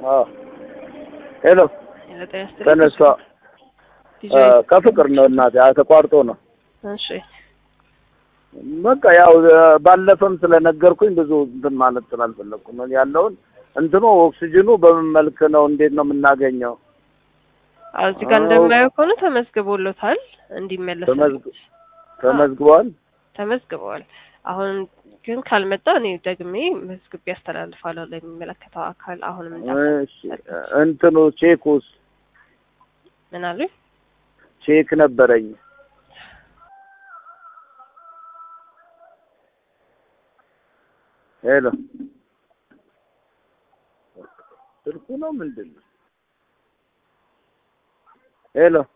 አዎ ሄሎ ጤና ይስጥልኝ። ተነሳ ዲጄ ከፍቅር ነው እናቴ አ- ተቋርጦ ነው እሺ በቃ ያው ባለፈም ስለነገርኩኝ ብዙ እንትን ማለት ስላልፈለግኩ ነው ያለውን እንትኑ ኦክሲጅኑ በምን መልክ ነው እንዴት ነው የምናገኘው አዎ እዚህ ጋር አዎ። እንደማየው ከሆነ ተመዝግቦሎታል እንዲመለስ ተመዝግ- ተመዝግቧል ተመዝግበዋል። አሁን ግን ካልመጣ እኔ ደግሜ መዝግቤ ያስተላልፋለሁ ለሚመለከተው አካል። አሁንም እንዳ እሺ እንትኑ ቼኩስ ምን አሉኝ? ቼክ ነበረኝ ሄሎ ስልኩ ነው ምንድን ነው ሄሎ